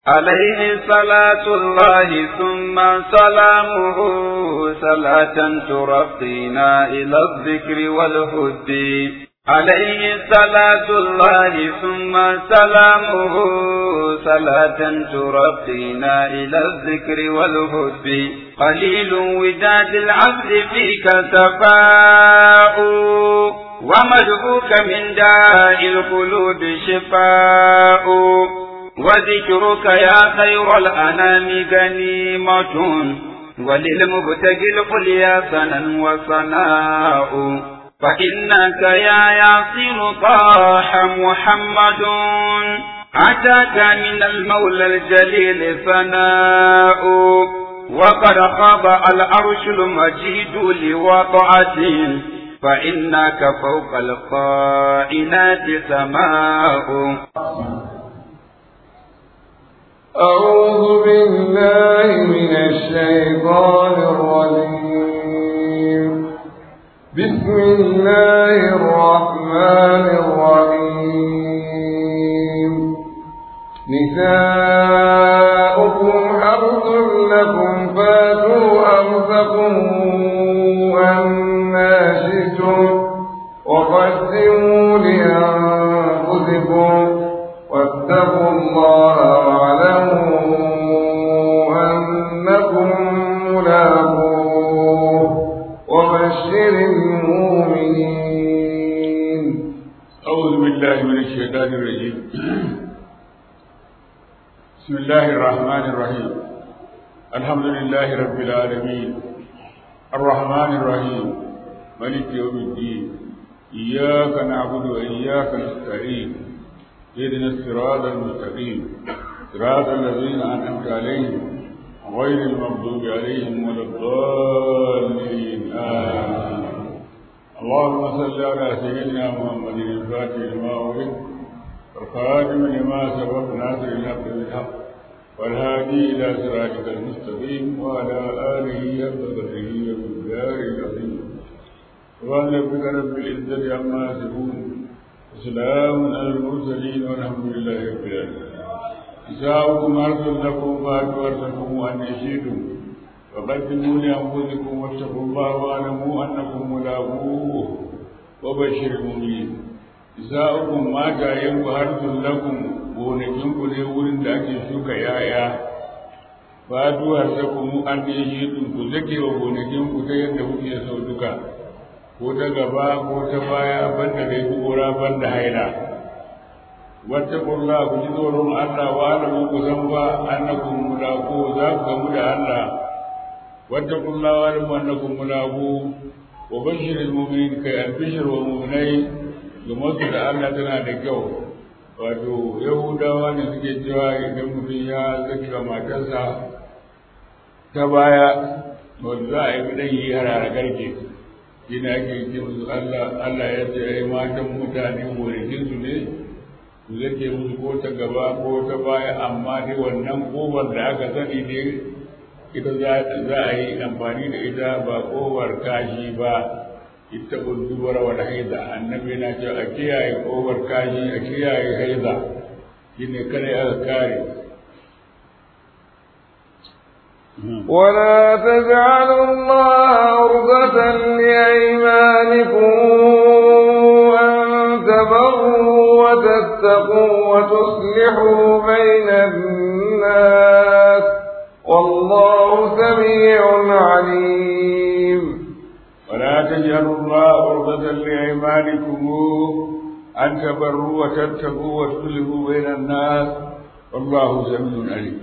عليه صلاة الله ثم سلامه صلاة ترقينا إلى الذكر والهد عليه صلاة الله ثم سلامه صلاة ترقينا إلى الذكر والهد قليل وداد العبد فيك سفاء ومدعوك من داء القلوب شفاء وذكرك يا خير الأنام غنيمة وللمبتغي القليا سنا وصناء فإنك يا ياسر طاح محمد أتاك من المولى الجليل ثناء وقد خضع العرش المجيد لوضعته فإنك فوق القائنات سماء أعوذ بالله من الشيطان الرجيم بسم الله الرحمن الرحيم نساؤكم حرث لكم فاتوا أنفسكم أنا شئتم وقدموا لأنفسكم واتقوا الله واعلموا أنكم ملاقوه وبشر المؤمنين أعوذ بالله من الشيطان الرجيم بسم الله الرحمن الرحيم الحمد لله رب العالمين الرحمن الرحيم ملك يوم الدين إياك نعبد وإياك نستعين اهدنا الصراط المستقيم صراط الذين أنعمت عليهم غير المغضوب عليهم ولا الضالين آمين اللهم صل على سيدنا محمد الفاتح لما أغلق والخاتم لما سبق ناصر الحق بالحق والهادي إلى صراطك المستقيم وعلى آله حق قدره وبالدار العظيم سبحان ربك رب العزة عما يصفون وسلام على المرسلين والحمد لله رب العالمين نساؤكم أرض لكم فاتوا أرضكم أن يشيدوا فقدموا لأنفسكم واتقوا الله واعلموا أنكم ملاقوه وبشر المؤمنين nisa'ukum matayenku harsun lakum gonakinku ne wurin da ake shuka yaya fatu harsakum an ne shi ku zake wa gonakinku ta yadda kuke sau duka ko ta gaba ko ta baya banda dai kura banda haila wata kurla ku ji tsoron Allah wa alamu ku san ba annakum mulaqu za ku gamu da Allah wata kurla wa alamu annakum mulaqu wa bashiril mu'minin kai albishir wa mu'minai domin su da Allah tana da kyau wato yahudawa ne suke cewa idan mutum ya zaka matarsa ta baya wanda za a yi ɗan yi harara garke shi ne ake ce musu Allah Allah ya ce ai matan mutane gonakin su ne su zake musu ko ta gaba ko ta baya amma dai wannan kofar da aka sani ne ita za a yi amfani da ita ba kofar kashi ba ita dubara wal haida annabi na ce a kiyaye kofar kashi a kiyaye haida shine kare aka kare ولا تجعلوا الله عرضة لأيمانكم أن تبروا وتتقوا وتصلحوا بين الناس والله سميع عليم ولا تجعلوا الله عرضة لأيمانكم أن تبروا وتتقوا وتصلحوا بين الناس والله سميع عليم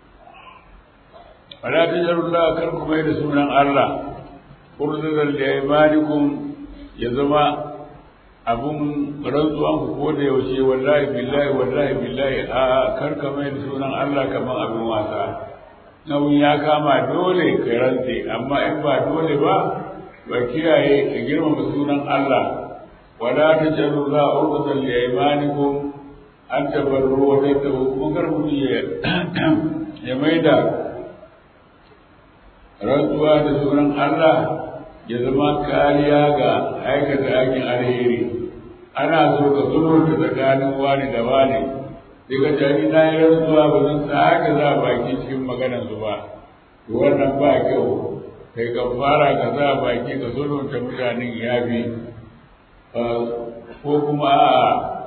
ولا تجعلوا الله كركم بين سنن الله عرضة لأيمانكم يزما abun rantsuwan ku ko da yaushe wallahi billahi wallahi billahi a karka mai da sunan Allah kamar abin wasa nauyin ya kama dole ka rantse amma in ba dole ba ba kiyaye ka girmama sunan Allah wala ta jaru za a urkutan da imanikum an tabarru wa tattabu kun kar mutum ya ya maida rantsuwa da sunan Allah ya zama kariya ga aikata aikin alheri ana so ka sulhunta tsakanin wani da wani sai ka tani na yi rantsuwa ba zan sake za baki cikin maganar su ba to wannan ba kyau kai ka fara ka za baki ka sulhunta mutanen yafi ko kuma a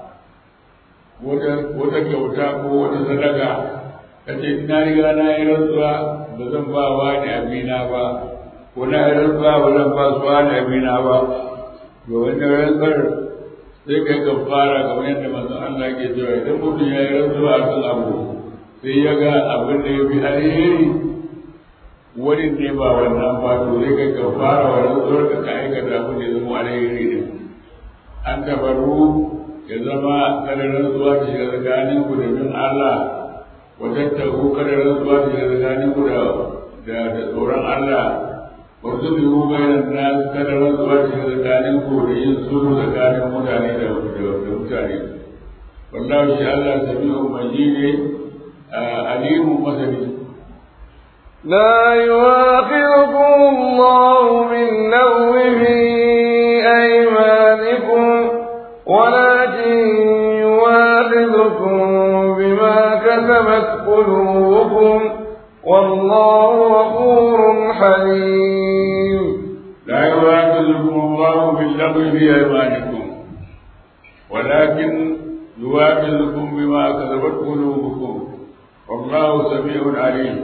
wata kyauta ko wata sadaka ka ce na riga na yi rantsuwa ba zan ba wa ne abina ba ko na yi rantsuwa ba zan ba su wa ne abina ba to wannan rantsar sai kai ka fara kamar yadda manzon Allah ke cewa idan mutum ya yi rantsuwa a kan abu sai ya ga abin da ya fi alheri wani ne ba wannan ba to sai kai ka fara wa rantsuwar ka ka aikata abin da ya zama alheri ne an tabaru ya zama kada rantsuwa ta shiga tsakanin ku da bin Allah wajen tabu kada rantsuwa ta shiga tsakanin ku da da tsoron Allah wasu biyu bayan na kada rantsuwa ta shiga tsakanin ku da yin sulhu tsakanin mutane da mutane wallahu shi Allah sami'u majidi alimu masani لا يواخذكم الله باللغو في أيمانكم ولكن يواخذكم بما كسبت قلوبكم والله غفور حليم لا يواخذكم الله باللغو في أيمانكم ولكن يواخذكم بما كسبت قلوبكم والله سميع عليم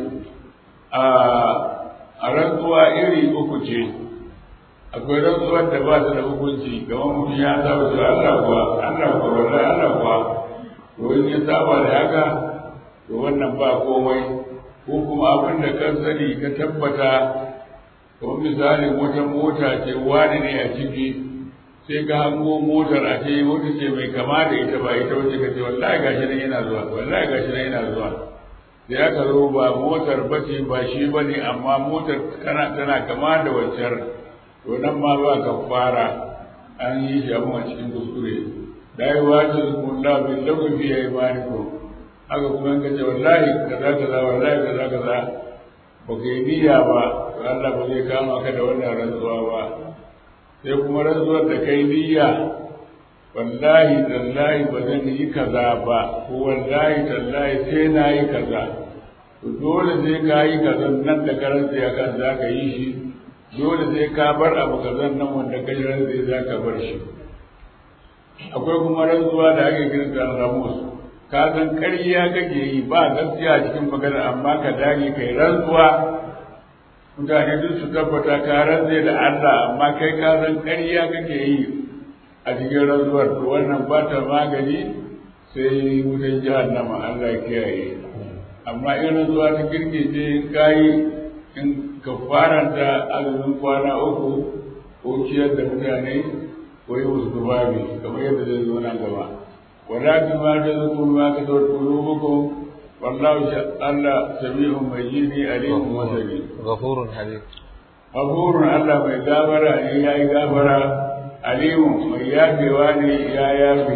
a rantsuwa iri uku ce akwai rantsuwar da ba ta da hukunci kamar mutum ya saba su Allah kuwa Allah kuwa wallahi Allah kuwa to in ya saba da haka to wannan ba komai ko kuma abin da kan sani ka tabbata kamar misalin wata mota ce wani ne a ciki sai ka hango motar a ce wata ce mai kama da ita ba ita wace ka ce wallahi gashi nan yana zuwa wallahi gashi nan yana zuwa sai aka zo ba motar bace ba shi bane amma motar tana tana kama da waccar to nan ma ba ka fara an yi shi abin a cikin kuskure da yi wata zukunla bin lagu fi ya imaniku haka kuma ka ce wallahi kaza kaza wallahi kaza kaza ba ka yi niyya ba to Allah ba zai kama ka da wannan rantsuwa ba sai kuma rantsuwar da kai niyya wallahi tallahi ba zan yi kaza ba ko wallahi tallahi sai na yi kaza to dole sai ka yi kaza nan da karanta ya kan za ka yi shi dole sai ka bar abu kazan nan wanda ka ji rantsi za ka bar shi akwai kuma rantsuwa da ake kiran da ramus ka san ƙarya kake yi ba gaskiya cikin magana amma ka dage kai rantsuwa mutane duk su tabbata ka rantse da Allah amma kai ka san ƙarya kake yi a cikin rantsuwar to wannan ba ta magani sai wutan jahannama Allah ya kiyaye amma in rantsuwa ta girgije kayi in kafaranta azumin kwana uku ko ciyar da mutane ko yi musu tufafi kamar yadda zai zo nan gaba walakin ma ta zuku ma ka zo kulubukum wallahu Allah sami'un majidi alimun masani ghafurun halim ghafurun Allah mai gabara ne yayi gabara alimun mai yafewa ne ya yafe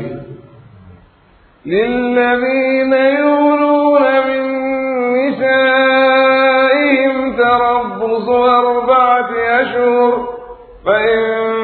للذين يولون من نسائهم تربص أربعة أشهر فإن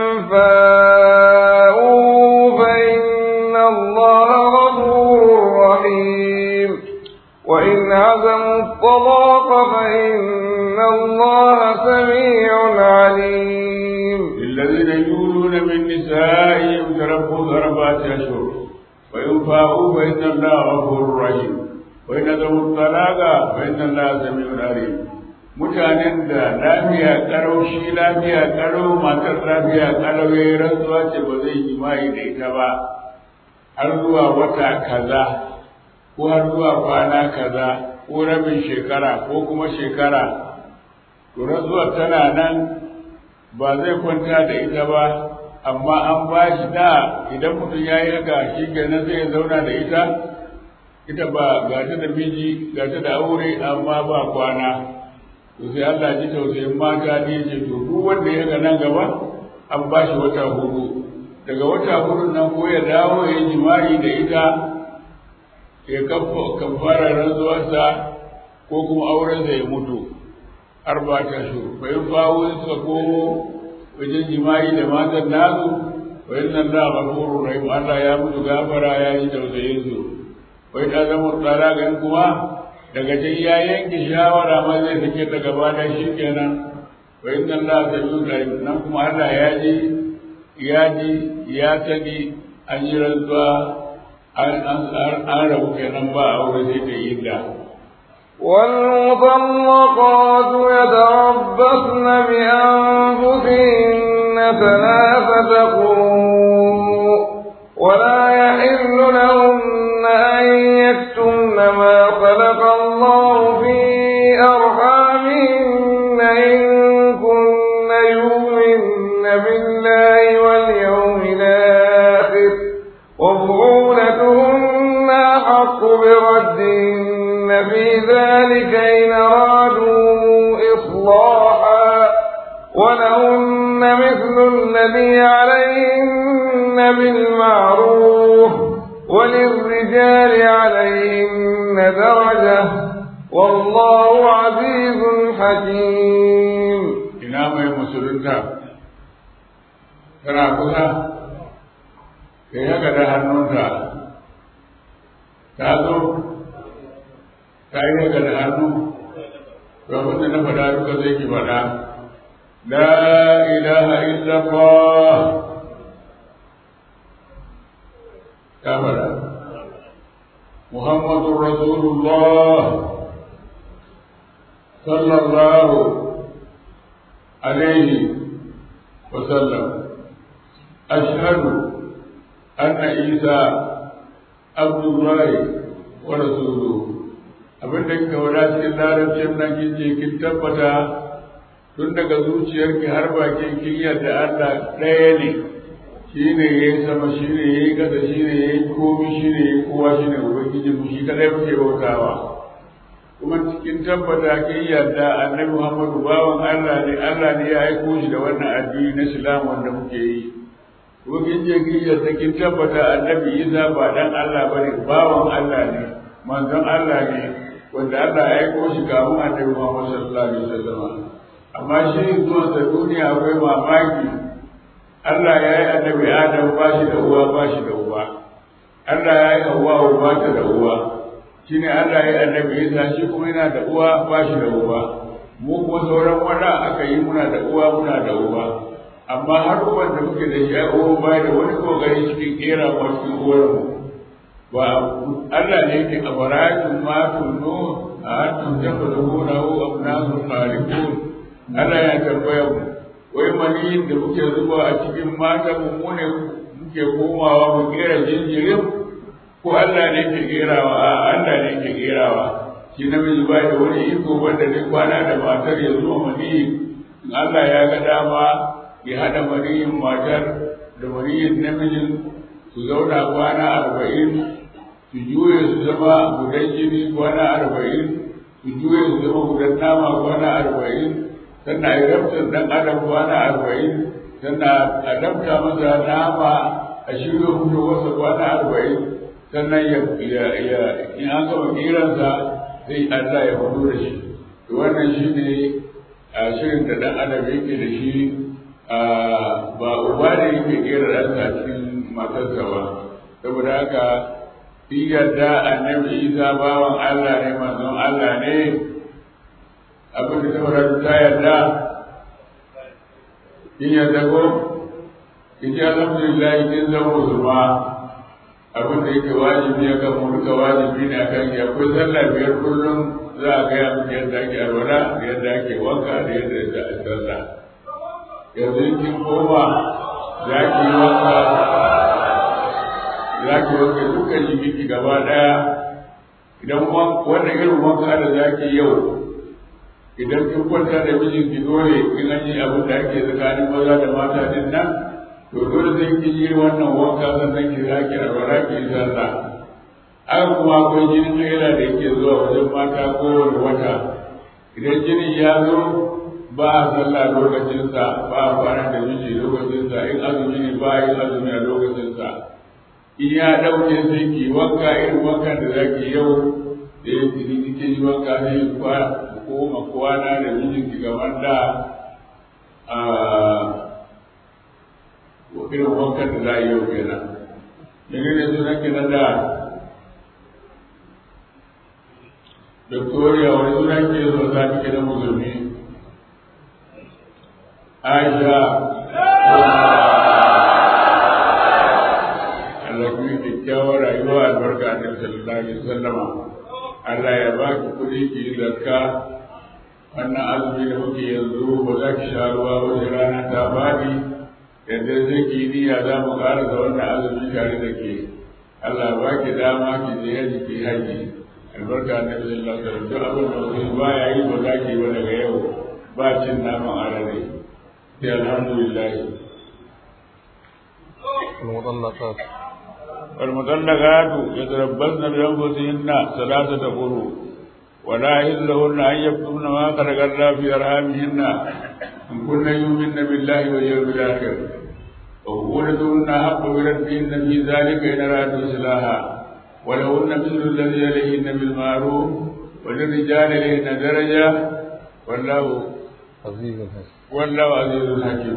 فاءوا فإن الله غفور رحيم وإن عزموا الطلاق فإن الله سميع عليم للذين يولون من نسائهم تربص أربعة أشهر وإن فاءوا فإن الله غفور رحيم وإن ذو الطلاق فإن الله سميع عليم mutanen da lafiya karau shi lafiya karau matar lafiya karau ya yi rantsuwa ce ba zai yi mai da ita ba har zuwa wata kaza ko har zuwa kwana kaza ko rabin shekara ko kuma shekara to rantsuwar tana nan ba zai kwanta da ita ba amma an ba shi da idan mutum ya yi haka shi kenan zai zauna da ita ita ba ga ta da miji ga ta da aure amma ba kwana to sai Allah ji tausayin mata ne ce to duk wanda ya ga nan gaba an ba shi wata hudu daga wata hudu nan ko ya dawo ya yi jima'i da ita ya kafara rantsuwarsa ko kuma aurensa ya mutu arba ta shuru bayan bawo suka komo wajen jima'i da matan nasu wa inna Allah ghafurur rahim Allah ya mutu gafara ya yi tausayin su wai ta zama tsara ganin kuma daga can ya yanke shawara ma zai sake ta gaba da shi kenan wa inna Allah samiu alim nan kuma Allah ya ji ya ji ya sani an yi rantsuwa an rabu kenan ba a aure sai da illa والمطلقات يتربصن بأنفسهن ثلاثة قروء ولا يحل لهن أن يكتمن ما خلق الله في أرحامهن إن كن يؤمن بالله واليوم الآخر وبعولتهن أحق بردهن في ذلك إن أرادوا إصلاحا ولهن مثل الذي عليهن بالمعروف وللرجال عليهن درجة والله عزيز حكيم ina mai musulunta tana kusa da ya da hannunta ta zo ta yi haka da hannu to abin da na faɗa duka zai ki faɗa la ilaha illallah ta faɗa muhammadun rasulullah sallallahu عليه وسلم أشهد أن عيسى عبد الله ورسوله abin da kika wada cikin larabcin nan kin ce kin tabbata tun daga zuciyarki har bakin kin yadda Allah ɗaya ne shi ne ya yi sama shi ne ya yi ƙasa shi ne ya yi komi shi ne ya yi kowa shi ne ubangiji mu shi kadai muke bautawa kuma cikin tabbata kin yarda annabi Muhammadu bawan Allah ne Allah ne ya aiko shi da wannan addini na Islam wanda muke yi kuma kin je kin yarda kin tabbata annabi Isa ba dan Allah bane bawan Allah ne manzon Allah ne wanda Allah ya aiko shi kafin annabi Muhammad sallallahu alaihi wasallam amma shi zuwa da duniya akwai mamaki Allah ya yi annabi Adam ba shi da uwa ba shi da uba Allah ya yi Hawwa ba ta da uwa shi ne Allah ya annabi Isa shi kuma yana da uwa ba shi da uba mu kuma sauran wanda aka yi muna da uwa muna da uba amma har uban da muke da shi a uwa ba da wani kokari cikin kera ko cikin uwar mu ba Allah ne yake abaratun ma tunnu a antum tafaluna hu abnasu khaliqun Allah ya tambaya mu wai mani da muke zuba a cikin mata mu ne muke komawa mu kera jinjirin ko Allah ne ke kerawa a Allah ne ke kerawa shi namiji ba da wani iko wanda zai kwana da matar ya zo mani in Allah ya ga dama ya haɗa maniyin matar da maniyin namijin su zauna kwana arba'in su juye su zama gudan jini kwana arba'in su juye su zama gudan nama kwana arba'in sannan a rabtar ɗan adam kwana arba'in sannan a dabta masa nama a shirya fito masa kwana arba'in sannan ya ya in an gama kiransa sai Allah ya fito da shi to wannan shi ne a shirin da dan adam yake da shi ba uba ne yake kera ɗansa cikin matarsa ba saboda haka in yarda annabi isa bawan Allah ne manzon Allah ne abin da saboda ta yarda in yarda ko in ji alhamdulillah in zama musulma abin da yake wajibi ya kan duka wajibi ne akan ya akwai sallah biyar kullum za a gaya miki yadda ake alwala da yadda ake wanka da yadda za a sallah yanzu in kin koma za ki yi wanka za ki wanka dukkan jiki gaba daya idan wannan irin wanka da za ki yau idan kin kwanta da mijinki dole in an yi abin da ake tsakanin maza da mata din nan to dole sai ki yi wannan wanka sannan ki zaki alwala ki yi sallah an kuma akwai jinin haila da yake zuwa wajen mata kowane wata idan jinin ya zo ba a sallah lokacinsa ba a kwana da miji lokacinsa in azumi ne ba a yin azumi a lokacinsa in ya ɗauke sai ki wanka irin wankan da za ki yau da ya ki kike yi wanka sai ki koma kwana da mijinki gaban da irin wankan da za a yi yau kenan yanzu ne suna kenan da victoria wani suna ke zo za ta da musulmi aisha Allah ku yi kyakkyawar rayuwa albarka a nan sallallahu alaihi wasallama Allah ya ba ki kuɗi ki yi zakka wannan azumi da muke yanzu ba za ki sha ruwa ba sai rana ta faɗi yadda zai ki niyya za mu ƙara da wannan azumi tare da ke Allah ba ki dama ki je yaji ki haji albarka na bi sallallahu alaihi wasallam duk abin da mutum ba ya yi ba za ki ba daga yau ba cin naman arare sai alhamdulillah المطلقات والمطلقات يتربصن بأنفسهن ثلاثة قروء ولا يحل لهن أن يكتمن ما خلق الله في أرحامهن إن كن يؤمن بالله واليوم الآخر وبولدهن حق بردهن في ذلك إن أرادوا إصلاحا ولهن مثل الذي عليهن بالمعروف وللرجال عليهن درجة والله عزيز حكيم والله عزيز حكيم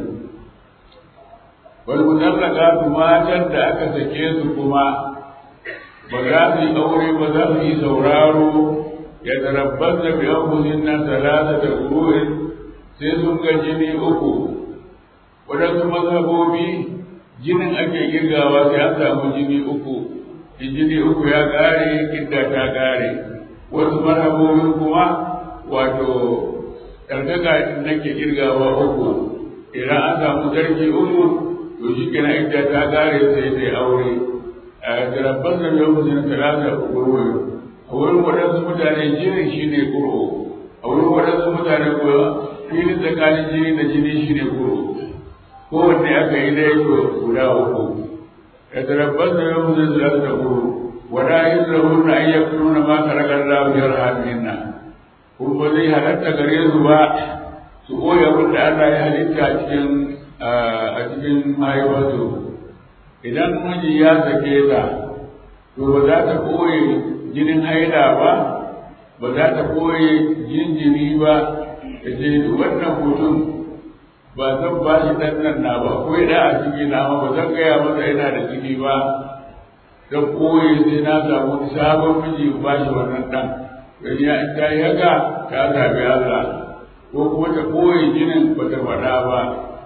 والمطلقات ما جد aka sake su kuma ba za su yi aure ba za su yi sauraro ya tarabbas da bi anfusin nan talata da ruhin sai sun ga jini uku waɗansu mazhabobi jinin ake girgawa sai an samu jini uku in jini uku ya ƙare idda ta ƙare wasu mazhabobin kuma wato ɗarkaka nake girgawa uku idan an samu zargi uku to shi kenan idda ta ƙare sai sai aure a tarabbas da bi anfusin talata da ruhin a wurin waɗansu mutane jinin shi ne ƙuro a wurin waɗansu mutane kuwa filin tsakanin jini da jini shi ne ƙuro kowanne aka yi dai to guda uku ya tarabbas da yau zai zira da ƙuro wada yin rahun na iya nuna ma karakar lafiyar haminna kun ba zai halatta gare su ba su koya wanda Allah ya halitta a cikin a cikin mahaifarsu idan miji ya sake ta to ba za ta koye jinin haila ba ba za ta koye jinjiri ba da ce wannan mutum ba zan ba shi ɗan nan na ba ko da a ciki na ma ba zan gaya masa yana da ciki ba zan koye sai na samu sabon miji ba shi wannan ɗan don ya in ta yi haka ta zabi Allah ko kuma ta koye jinin ba ta faɗa ba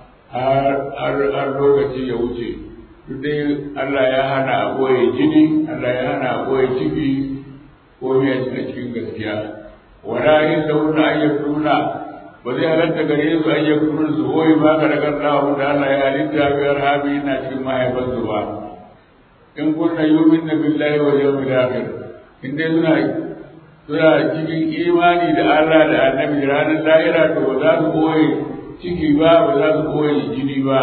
har lokaci ya wuce duk dai Allah ya hana a koye jini Allah ya hana a koye ciki ko ya cika cikin gaskiya wala yin da wuna ayyukuna ba zai halatta gare su ayyukuna su koyi ba ka daga Allah da Allah ya halitta biyar habi na cikin mahaifansu ba in kunna yumin na billahi wa yawmil akhir in dai suna suna cikin imani da Allah da annabi ranar lahira to ba za su koyi ciki ba ba za su koyi jini ba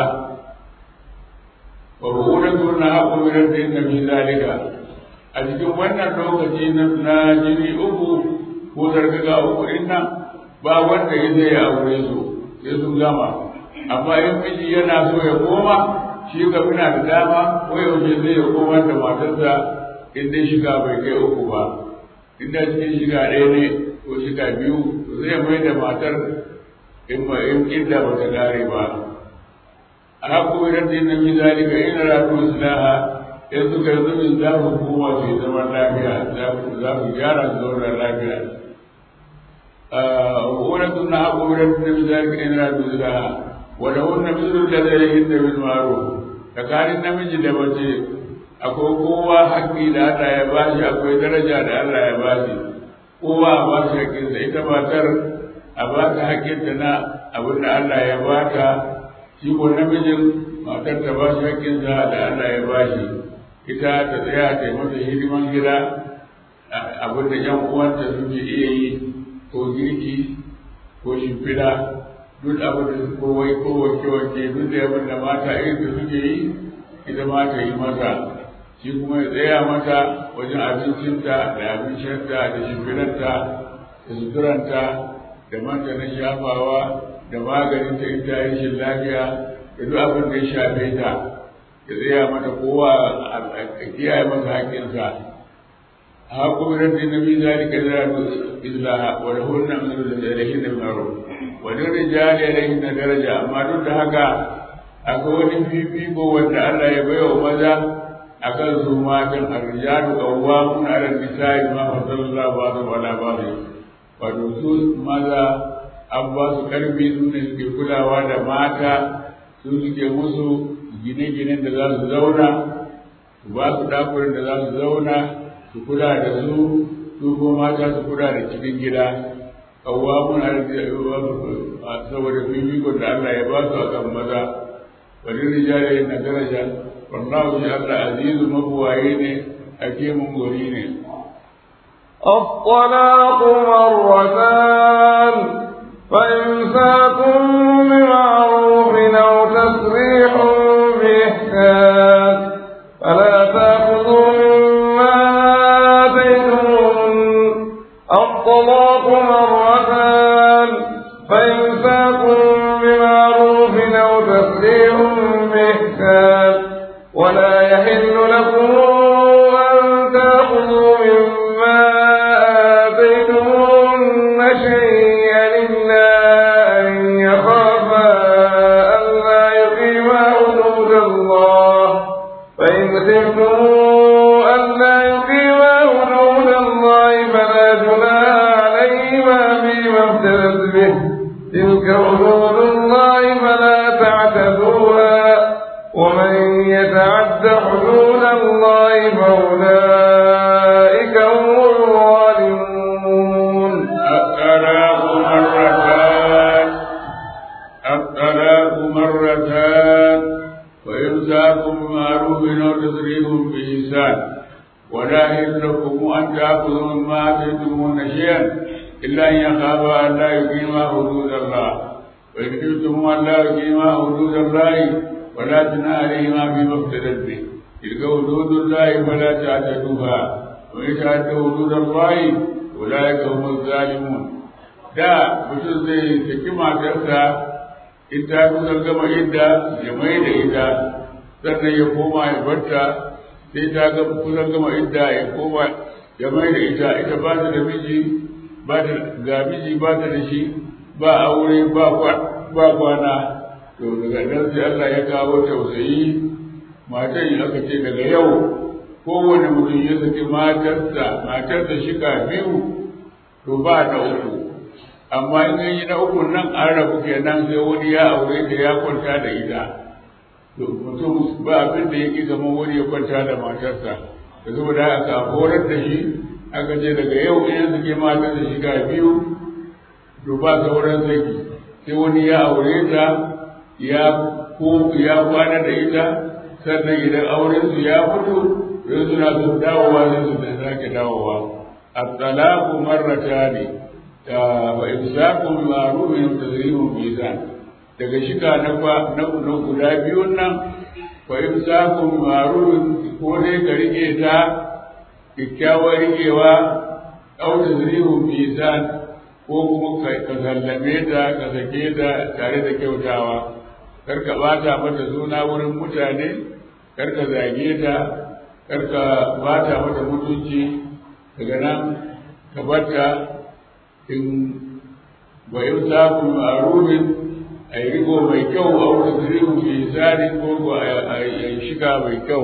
wa bu'udatun na haƙo min rabbin fi zalika a cikin wannan lokaci na jini uku ko zargaga uku din nan ba wanda ya zai aure su sai sun gama amma in miji yana so ya koma shi ga muna da dama ko yaushe zai ya koma da matarsa in dai shiga bai kai uku ba in da cikin shiga ɗaya ne ko shiga biyu zai mai da matar in ba in inda ba ta gare ba a haƙo idan da na zalika ina rafi islaha in suka yi zubin za mu koma su yi zaman lafiya za mu gyara su zauna lafiya wani suna haƙo wurin da bi za ka ina rafi islaha wanda wani misalin da zai yi da bin maro tsakanin namiji da mace akwai kowa haƙƙi da Allah ya bashi akwai daraja da Allah ya bashi kowa a ba shi haƙƙinsa ita matar a ba ta haƙƙinta na abin da Allah ya ba ta shi ko namijin matar ta ba shi haƙƙinsa da Allah ya bashi ita ta tsaya ta yi mata hidiman gida abin da ‘yan uwanta suke iya yi ko girki ko shimfiɗa duk abin da ko wai ko wake wake duk da abin da mata irin da suke yi ita ma ta yi mata shi kuma ya tsaya mata wajen abincinta da abin shanta da shimfiɗarta da suturanta da manta na shafawa da maganin ta ita rashin lafiya da duk abin da ya shafe ta ya tsaya mata kowa a kiyaye masa haƙƙinsa haƙƙo da ta nabi zalika da islaha wa lahunna min al-ilahi da maro wa lil rijali ilayhi da daraja amma duk da haka akwai wani fifiko wanda Allah ya baiwa maza akan su matan arrijalu qawwamun 'ala an-nisa'i ma fasallallahu ba'dhum 'ala ba'd wato su maza an ba su karfi su ne suke kulawa da mata su suke musu gine-ginen da za su zauna su ba su dakunan da za su zauna su kula da su su ko mata su kula da cikin gida qawwamun 'ala saboda fifikon da Allah ya ba su akan maza wani rijali na daraja wallahu shi Allah azizu mabuwaye ne hakimun gori ne الطلاق مرتان فإمساك بمعروف أو تسريح بإحسان فلا تأخذوا مما آتيتموهن الطلاق مرتان فإمساك بمعروف أو تسريح بإحسان ولا يحل لكم أن تأخذوا مما آتيتموهن شيئا إلا أن يخافا ألا يقيما حدود الله فإن خفتم ألا يقيما حدود الله فلا جناح عليهما فيما افتدت به تلك حدود الله فلا تعتدوها ومن يتعد حدود الله فأولئك هم الظالمون الطلاق مرتان الطلاق مرتان وإمساك بمعروف أو تسريح بإحسان ولا يحل لكم أن تأخذوا مما آتيتموهن شيئا إلا أن يخافا أن لا يقيما حدود الله وإن خفتم أن لا يقيما حدود الله ولا جناح عليهما فيما افتدت به تلك حدود الله فلا تعتدوها ومن يتعد حدود الله أولئك هم الظالمون da mutum zai saki matarsa in ta kusan gama idda ya mai da ita sannan ya koma ya barta sai ta ga kusan gama idda ya koma ya mai da ita ita ba ta da miji ba ta ga miji ba ta da shi ba aure ba ba kwana to daga nan sai Allah ya kawo tausayi matan aka ce daga yau kowane mutum ya saki matarsa matarsa shika biyu to ba ta uku amma in yi na uku nan an rabu kenan sai wani ya aure da ya kwanta da ita to mutum ba abin da yake zama wani ya kwanta da matarsa da saboda haka horar da shi aka ce daga yau in suke matar da shiga biyu to ba sauran saki sai wani ya aure ta ya ko ya kwana da ita sannan idan auren su ya fito sai suna son dawowa sai su da sake dawowa at-talaqu marratani wa imsaku bi ma'rufin wa tazrimun bi ihsan daga shiga na na guda biyun nan wa imsaku bi ma'rufin ko dai ka rike ta kyakkyawar rikewa au tazrimun bi ihsan ko kuma ka sallame ta ka sake ta tare da kyautawa kar ka bata mata suna wurin mutane kar ka zage ta kar ka bata mata mutunci daga nan ka bata in wa yusaqu ma'rufin ay rigo mai kyau a wurin zurihu fi sari ko ko ay shiga mai kyau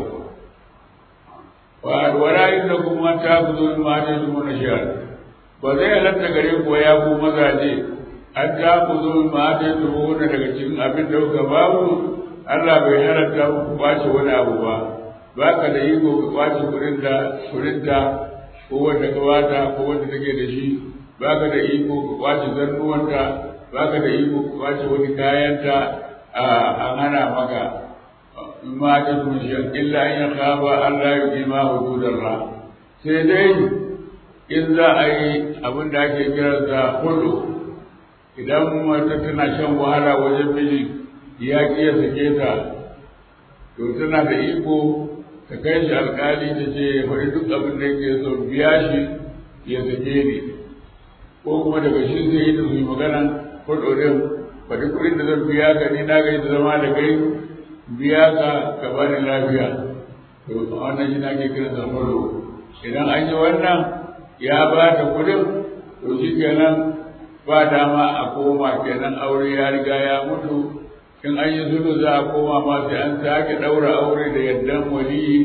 wa wala inda kuma ta ku zo ma ta zuwa na shiyar ba zai halatta gare ku ya ku mazaje an ta ku zo ma ta zuwa daga cikin abin da kuka babu Allah bai halatta ku kwace wani abu ba ba ka da iko ka kwace kuɗin da kuɗin da ko wanda ka bata ko wanda take da shi ba ka da iko ka kwace zannuwanta ba ka da iko ka kwace wani kayanta a an hana maka in ma ta tushen illa in ya kaba Allah ya ji ma hududallah sai dai in za a yi abin da ake kira da hudu idan mata tana shan wahala wajen miji ya ki ya sake ta to tana da iko ta kai shi alkali ta ce ya faɗi duk abin da yake so biya shi ya sake ni ko kuma daga shi zai yi da su yi magana ko ɗorin faɗi kuɗin da zan biya ka ni na gai da zama da kai biya ka ka bani lafiya to wannan shi na ke kiran sa idan an yi wannan ya ba ta kuɗin to shi kenan ba dama a koma kenan aure ya riga ya mutu in an yi zulu za a koma ma sai an sake ɗaura aure da yardan waliyi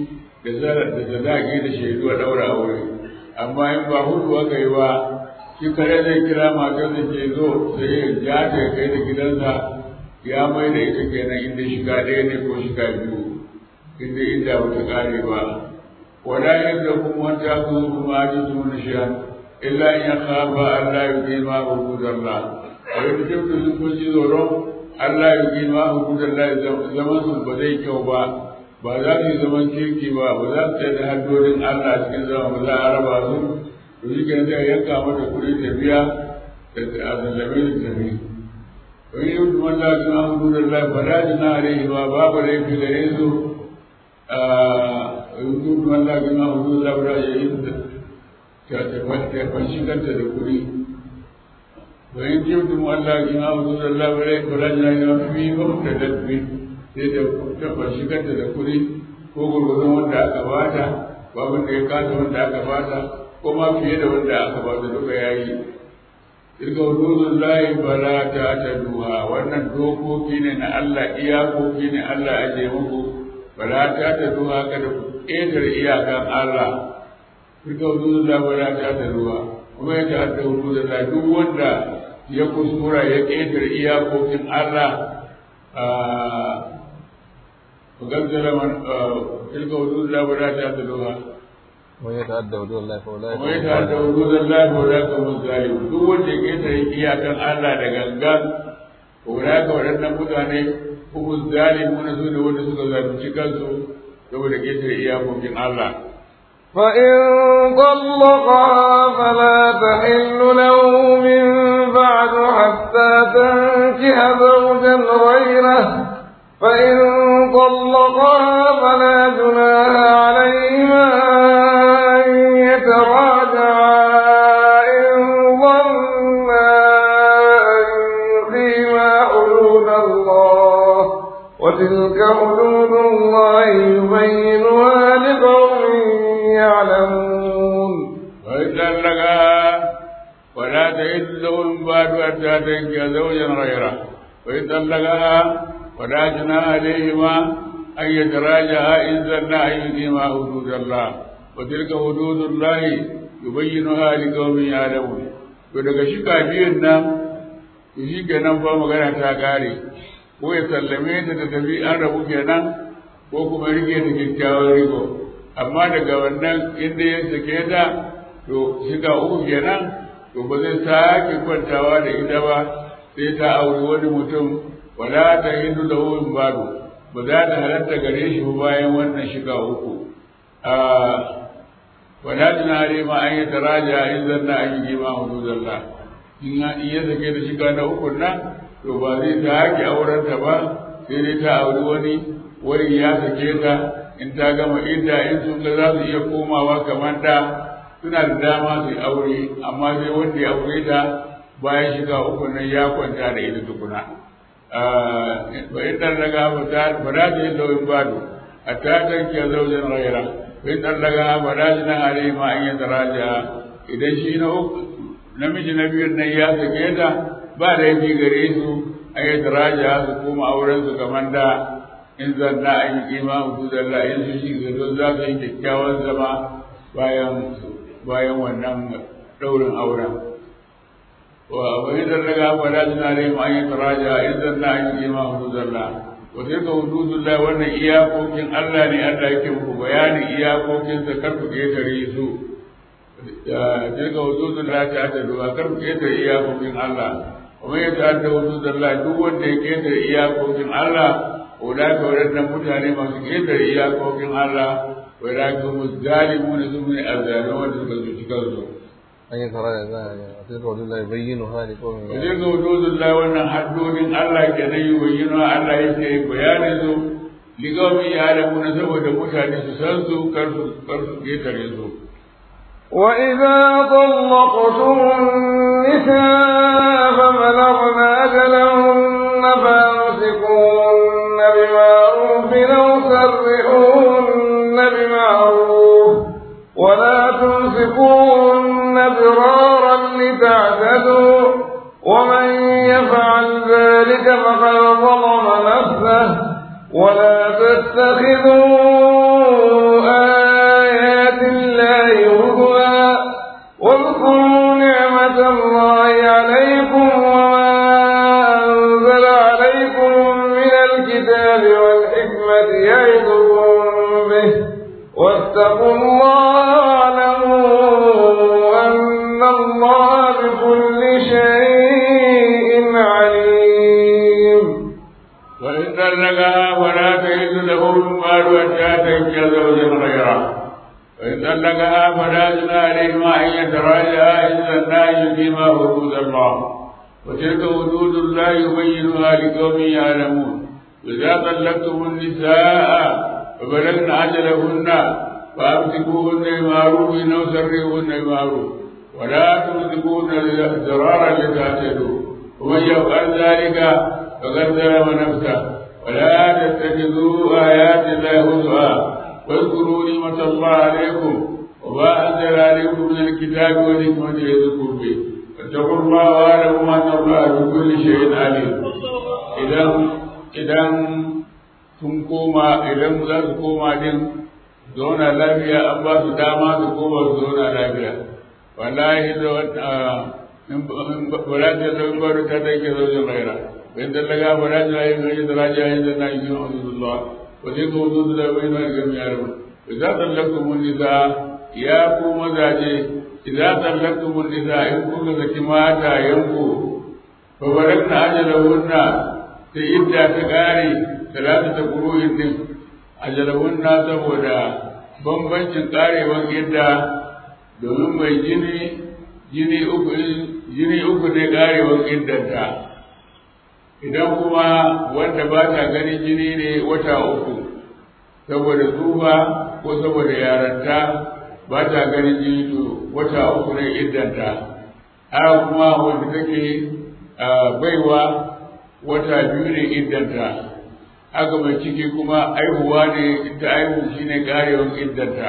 da sadaki da shaidu a ɗaura aure amma in ba hudu aka yi ba shi kare zai kira matar da ke zo sai ya ja ta ya kai da gidansa ya mai da ita kenan inda shiga ɗaya ne ko shiga biyu inda inda bata ƙare ba wala yadda kuma wata su kuma ji su na shiya illa in ya kafa Allah ya ke ma hududallah a yadda jibta sun kun ji tsoron Allah ya ke ma hududallah zaman su ba zai kyau ba ba za su yi zaman kirki ba ba za su tsaye da haddodin Allah cikin zama ba za a raba su to shi kenan sai yanka mata kuɗi tafiya da a zallabe da tafi wani yau da wanda su an hudu da lai ba da jina a rai ba babu laifi gare su a yau da wanda su an hudu da lai ba da yi ta tafashi kanta da kuɗi wani yau da wanda su an hudu da lai ba da jina a rai ba da dabbi sai da tafashi kanta da kuɗi ko gurgurun wanda aka bata babin da ya kasa wanda aka bata ko ma fiye da wanda aka bata duka yayi tilka hududun layi bala ta ta duha wannan dokoki ne na Allah iyakoki ne Allah aje muku bala ta ta duha kada ku ƙetare iyakan Allah tilka hududun layi bala ta ta duha kuma ya ta'adda hududun layi duk wanda ya kuskura ya ƙetare iyakokin Allah وقدر من تلك حدود الله ولا تعتدوها ويتعدى حدود الله فاولئك ويتعدى حدود الله فاولئك هم الظالمون duk wanda ya ketare iyakan Allah da gangan ulaika waɗannan mutane kuma zalimuna su ne wanda suka zalunci kansu saboda ketare iyakokin Allah فإن طلقها فلا تحل له من بعد حتى تنكح زوجا غيره فإن طلقها فلا جناح عليهما أن يتراجعا إن ظنا أن يقيما حدود الله وتلك حدود الله يبينها لقوم يعلمون وإن طلقها ولا تحل له من بعد حتى تنكح زوجا غيره وإن طلقها ولا جناح عليهما أن يتراجعا إن ظنا أن يقيما حدود الله وتلك حدود الله يبينها لقوم يعلمون to daga shika biyun nan to shi kenan fa magana ta kare ko ya sallame ta ta tafi an rabu kenan ko kuma rike ta kyakkyawan riko amma daga wannan inda ya sake ta to shiga uku kenan to ba zai sake kwantawa da ita ba sai ta auri wani mutum wala ta hindu da wurin bado ba za ta halatta gare shi ba bayan wannan shiga uku wala tunare ma an yi taraja in zanna an yi ma hududallah in ya sake da shiga na uku nan to ba zai ta haƙi auren ta ba sai dai ta auri wani wani ya sake ta in ta gama idda in sun ga za su iya komawa kamar da suna da dama su yi aure amma sai wanda ya aure ta bayan shiga uku nan ya kwanta da ita tukuna wa in dan daga ba ta ba da ta yi lauyin bado a ta tanke zaujen raira wa in dan daga ba da shi nan alai ma an yi daraja idan shi na uku namiji na biyun nan ya sake ta ba da yafi gare su an yi daraja su koma auren su kamar da in zanna an yi kima hududallah in su shi zato za su yi kyakkyawan zama bayan bayan wannan daurin auren وإذا لقى فلا جنى عليهم أن يتراجع إذا لا أن يقيم حدود الله وتلك حدود الله وأن إياكم كن الله ني الله يكم بيان إياكم كن سكرت كيتري سو تلك حدود الله تعتدوا كرت كيتر إياكم كن الله ومن يتعدى حدود الله دو وأن كيتر إياكم كن الله أولئك ولدنا متعني ما كيتر إياكم كن الله وأولئك هم الظالمون ثم الظالمون ثم الظالمون an yi tara da za a yi a cikin kawai lai bayyana hali ko mai wajen ga hududun la wannan haddodin Allah ke nan yi bayyana Allah yake bayanin su ligaumi ya alamu na saboda mutane su san su kar su kar su ketare su وإذا طلقتم النساء فبلغن أجلهن فأمسكوهن بمعروف أو سرحوهن بمعروف ولا تمسكوهن ضرارا لتعتدوا ومن يفعل ذلك فقد ظلم نفسه ولا تتخذوا الله عليكم وما أنزل عليكم من الكتاب والحكمة يعظكم به واتقوا الله واعلموا أن الله بكل شيء عليم وإن طلقها فلا تحل له من بعد حتى تنكح زوجا غيره وإن طلقها فلا جناح عليهما أن يتراجعا إن ظنا يقيما حدود الله وتلك حدود الله يبينها لقوم يعلمون إذا طلقتم النساء فبلغن أجلهن فأمسكوهن بمعروف أو سرهن بمعروف ولا تمسكوهن ضرارا لتعتدوا ومن يفعل ذلك فقد ظلم نفسه ولا تتخذوا آيات الله هزوا واذكروا نعمة الله عليكم وما أنزل عليكم من الكتاب والحكمة يذكر به فاتقوا الله واعلموا أن الله بكل شيء عليم إذا إذا sun koma idan za su koma din zauna lafiya an ba su dama su koma su zauna lafiya wallahi da in ba ta zama baro ta take zaujin raira in dallaga ba da ta yi mai da raja yin da na yi Allah wa zai ga wudu da bai na ga mi yaro idan tallaqtu mun nisa ya ku mazaje idan tallaqtu mun nisa in kun ga mata yanku fa barakna ajalahunna sai idda ta kare talata ta kuruhin din ajalahunna saboda bambancin karewan idda domin mai jini jini uku jini uku ne karewan iddanta idan kuma wanda ba ta ganin jini ne wata uku saboda tsufa ko saboda yaranta ba ta ganin jini to wata uku ne iddanta haka kuma wanda take baiwa wata biyu ne iddanta haka mai ciki kuma aihuwa ne ita aihu shine karewan iddanta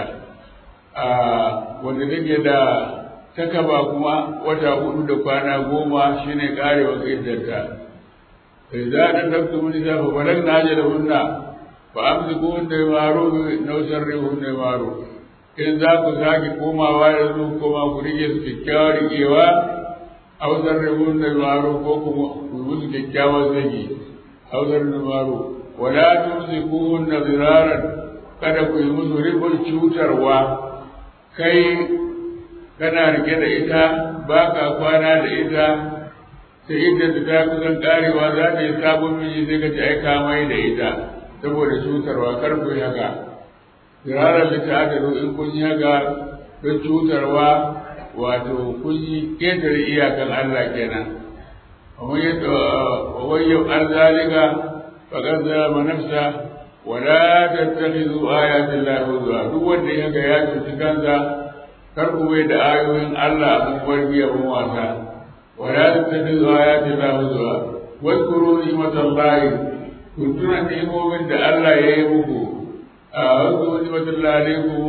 wanda take da takaba kuma wata hudu da kwana goma shine karewan iddanta فإذا أدركتم النساء فبلغن أجلهن فأمسكوهن بمعروف أو سرهن بمعروف in za ku sake komawa da su koma ku rike su kyakkyawar rikewa a wasar rihun da maro ko kuma ku musu kyakkyawar zagi a wasar da maro wala tumsikuhun na ziraran kada ku yi musu rikon cutarwa kai kana rike da ita ba ka kwana da ita sai inda ta ta kusan karewa za ta yi sabon miji sai ka ci aika mai da ita saboda cutarwa kar ku yi haka firarar da ta aka in kun yi haka don cutarwa wato kun yi ƙetare iyakan Allah kenan ومن يفعل ذلك فقد ظلم نفسه ولا تتخذوا آيات الله هزوا duk wanda ya ga ya cuci kansa kar ku bai da ayoyin Allah abin warbi abin wasa ولا تتخذوا آيات الله هزوا واذكروا نعمة الله كنتم نعموا من الله يهمكم واذكروا نعمة الله عليكم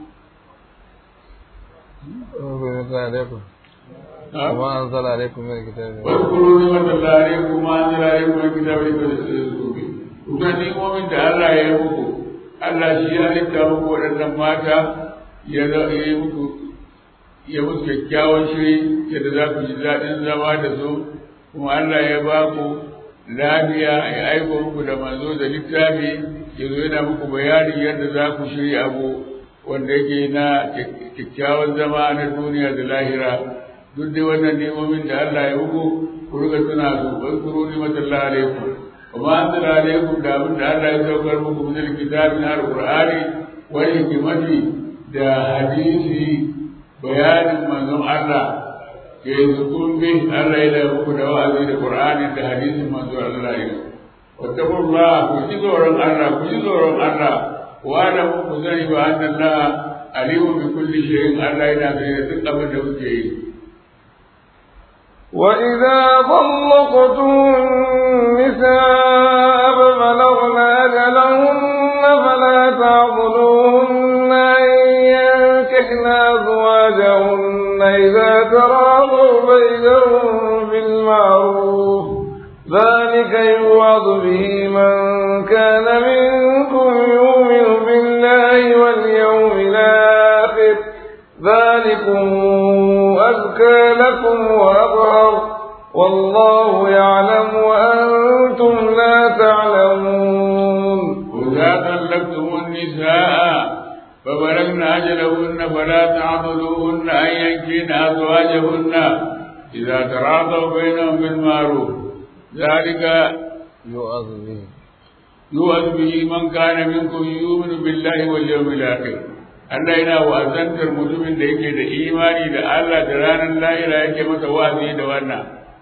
عليكم وما أنزل عليكم من الكتاب واذكروا نعمة الله عليكم وما أنزل عليكم من الكتاب لتذكروا به kuka nimomin da Allah ya yi muku Allah shi ya halitta muku waɗannan mata ya yi muku ya musu kyakkyawan shiri yadda za ku ji daɗin zama da su kuma Allah ya ba ku lafiya ya aiko muku da manzo da littafi ya zo yana muku bayani yadda za ku shirya abu wanda yake na kyakkyawan zama na duniya da lahira duk dai wannan nemomin da Allah ya muku ku riga tuna su wankuru ni'matallahi alaikum وما أنزل عليكم da abin da Allah ya saukar muku min alkitabi na alqur'ani wa hikmati da hadisi bayanin manzon Allah ke zukun bi Allah ya muku da wa'azi da qur'ani da hadisin manzon Allah ya wattaqullah ku ji tsoron Allah ku ji tsoron Allah wa da ku sani ba annallah alimu bi kulli shay'in Allah yana da duk abin da kuke yi وإذا طلقتم النساء فبلغن أجلهن فلا تعضلوهن أن ينكحن أزواجهن إذا تراضوا بينهم بالمعروف ذلك يوعظ به من كان منكم يؤمن بالله واليوم الآخر ذلكم أزكى لكم وأطهر أطهر والله يعلم وأنتم لا تعلمون وإذا طلقتم النساء فبلغن أجلهن فلا تعضلوهن أن ينكين أزواجهن إذا تراضوا بينهم بالمعروف ذلك يؤاخذ به يوعظ به من كان منكم يؤمن بالله واليوم الآخر Allah yana wa'azantar mutumin da yake da imani da Allah da ranar lahira yake masa wa'azi da wannan.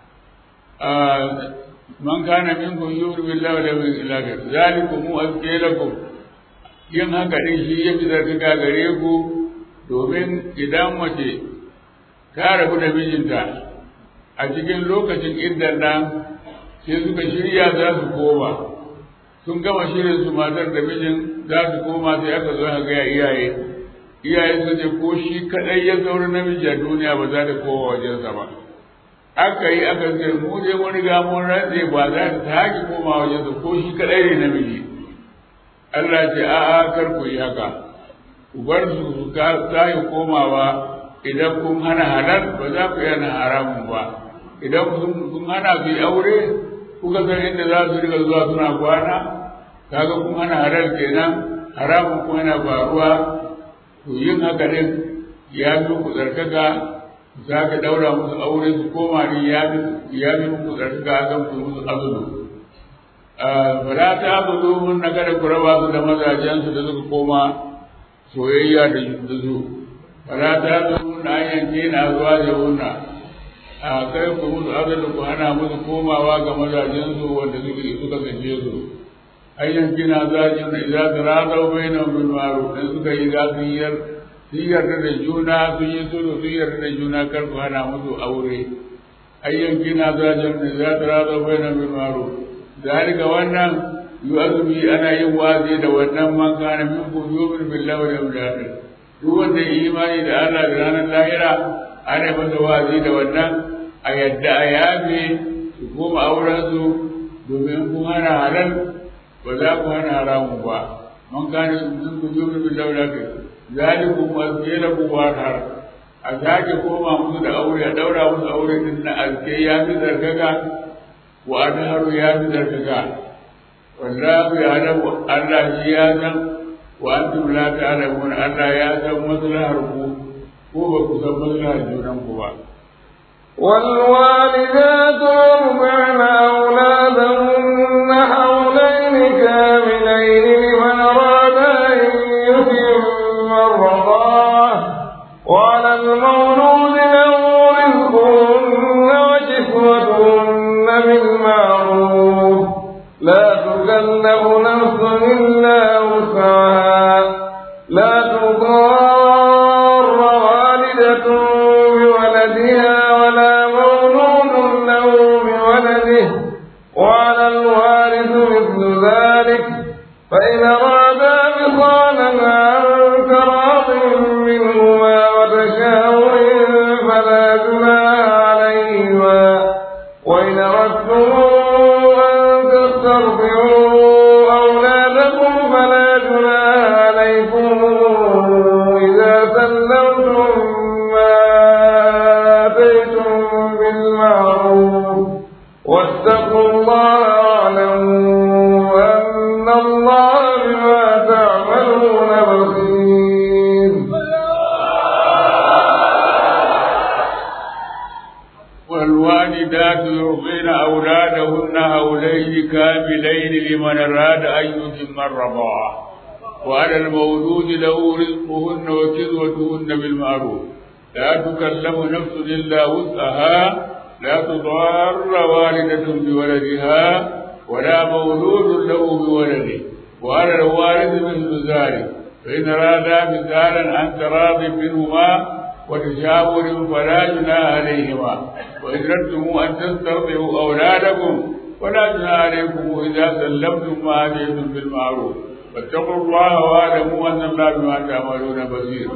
Man kana minkum yu'minu billahi wal yawmil akhir zalikum azka lakum yin haka din shi ya fi zartuka gare ku domin idan mace ta rabu da mijinta a cikin lokacin iddan nan sai suka shirya za su koma sun gama shirin su matar da mijin za su koma sai aka zo aka gaya iyaye iyaye su ce ko shi kadai ya zauri namiji a duniya ba za ta kowa wajensa ba aka yi aka ce mu je mun riga mun rantse ba za ta sake koma wajensa ko shi kadai ne namiji Allah ce a'a kar ku yi haka ku bar su su sake komawa idan kun hana halal ba za ku yana haramun ba idan kun hana su yi aure kuka san inda za su riga zuwa suna kwana kaga kun hana halal kenan haramun kuma yana faruwa to yin haka din ya fi ku tsarkaka za ka daura musu aure su koma ne ya fi muku tsarkaka akan ku musu azulu fara ta abudu mun na kada ku raba su da mazajensu da suka koma soyayya da su fara ta abudu mun na yanke na zuwa da wunna a kai ku musu azulu ku hana musu komawa ga mazajensu wanda suka suka gaje su ayyan kina zajin da idza taradaw bainahum bil ma'ruf dan suka yi gafiyar sun yarda da juna sun yi sulhu sun yarda da juna kar ku hana musu aure ayyan kina zajin da idza taradaw bainahum bil ma'ruf zalika wannan yu'azmi ana yin wazi da wannan man kana minkum yu'minu billahi wal yawmil akhir duk wanda ya imani da Allah da ranar lahira ana masa wazi da wannan a yadda a yafe su koma auren su domin kun hana halal ba za ku hana haramun ba man kana minkum yu'minu billahi wal akhir zalikum azkiraku wa har a sake koma musu da aure a daura musu aure din na azke ya fi zargaga wa adharu ya fi zargaga wallahu ya'lamu Allah shi ya san wa antum la ta'lamun Allah ya san maslahar ku ko ba ku san maslahar junan ku ba والوالدات يرضعن أولادهن حولين كاملين لمن أراد أن يتم الرضاعة وعلى المولود له رزقهن وكسوتهن بالمعروف لا تكلف نفس إلا وسعها لا تضار والدة بولدها ولا مولود له بولده وعلى الوارث مثل ذلك فإن أرادا فصالا عن تراض منهما وتشاور فلا جناح عليهما وإن أردتم أن تسترضعوا أولادكم فلا جناح عليكم إذا سلمتم ما آتيتم بالمعروف واتقوا الله واعلموا أن الله بما تعملون بصير والوالدات يرضين أولادهن هولين كاملين لمن أراد أن يتم الرضاعة وعلى المولود له رزقهن وكسوتهن بالمعروف لا تكلف نفس إلا وسعها لا تضار والدة بولدها ولا مولود له بولده وعلى الوالد مثل ذلك فإن أرادا مثالا عن تراض منهما وتشاور فلا جناح عليهما وإن أردتم أن تسترضعوا أولادكم فلا جناح عليكم إذا سلمتم ما آتيتم بالمعروف واتقوا الله واعلموا أن الله بما تعملون بصير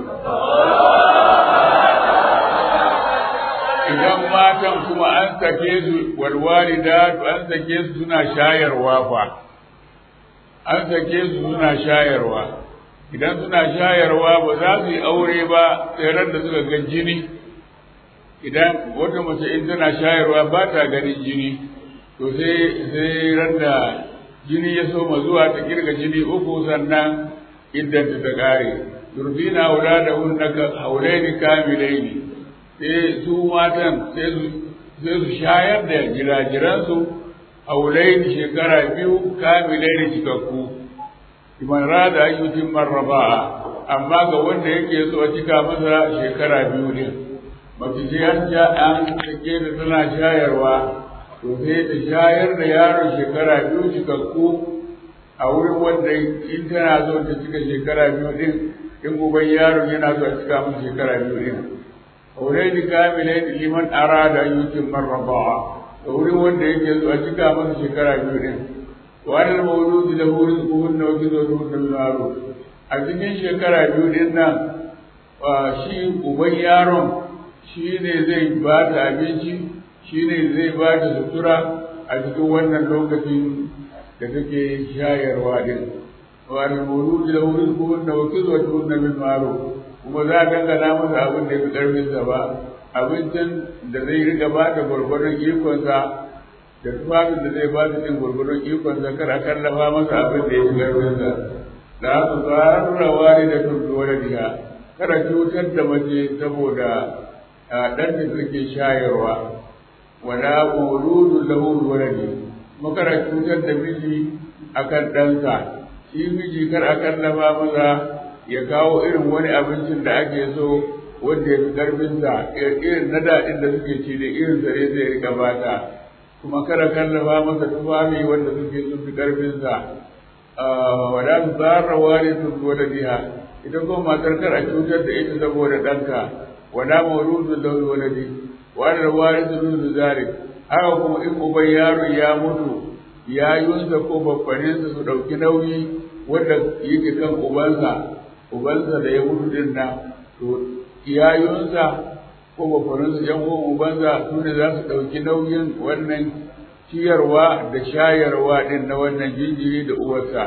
idan matan kuma an sake su walwalidatu an sake su suna shayarwa fa an sake su suna shayarwa idan suna shayarwa ba za su yi aure ba tseren da suka ga jini idan wata mace in tana shayarwa ba ta ganin jini to sai sai randa jini ya soma zuwa ta kirga jini uku sannan idan ta kare turbina auladahunna ka haulaini kamilaini sai su matan sai su sai su shayar da jirajiransu haulaini shekara biyu kamilaini cikakku iman rada ayyutin marraba'a amma ga wanda yake so a cika masa shekara biyu ne mafi sai ja an take da tana shayarwa to sai ta shayar da yaron shekara biyu cikakku a wurin wanda in tana so ta cika shekara biyu din in uban yaron yana so a cika masa shekara biyu din aulaini kamilaini liman arada ayyutin marraba'a da wurin wanda yake so a cika masa shekara biyu din wani mauludu da wurin tsohon na wajen zo da ma'ruf a cikin shekara biyu din nan shi uban yaron shi ne zai ba ta abinci shi ne zai ba ta sutura a cikin wannan lokacin da take shayarwa din wani mauludu da wurin tsohon na wajen zo da ma'ruf kuma za a dangana masa abin da ya fi ƙarfinsa ba abincin da zai riga ba da gwargwaron ikonsa da tufafin da zai ba su ɗin gwargwaron ikonsa kar a kallafa masa abin da ya fi ƙarfinsa da haka tsararra wani da tuntu wani diya kada cutar da mace saboda ɗan da suke shayarwa wala mawludu lahu waladi kuma kada cutar da miji akan ɗansa shi miji kar a kallafa masa ya kawo irin wani abincin da ake so wanda ya fi ƙarfinsa irin na daɗin da suke ci da irin zare zai riƙa bata kuma kada kallafa masa tufafi wanda suke sun fi ƙarfinsa wala su tsara wani sun wada biya ita kuma matar kar a cutar da ita saboda ɗanka wala mawludu da waladi wala wani su nuzu zari haka kuma in uban yaro ya mutu yayunsa ko babbaninsa su ɗauki nauyi wanda yake kan ubansa ubansa da ya mutu din nan to iyayunsa ko bafarinsa yan uwan ubansa su ne za su ɗauki nauyin wannan ciyarwa da shayarwa din na wannan jinjiri da uwarsa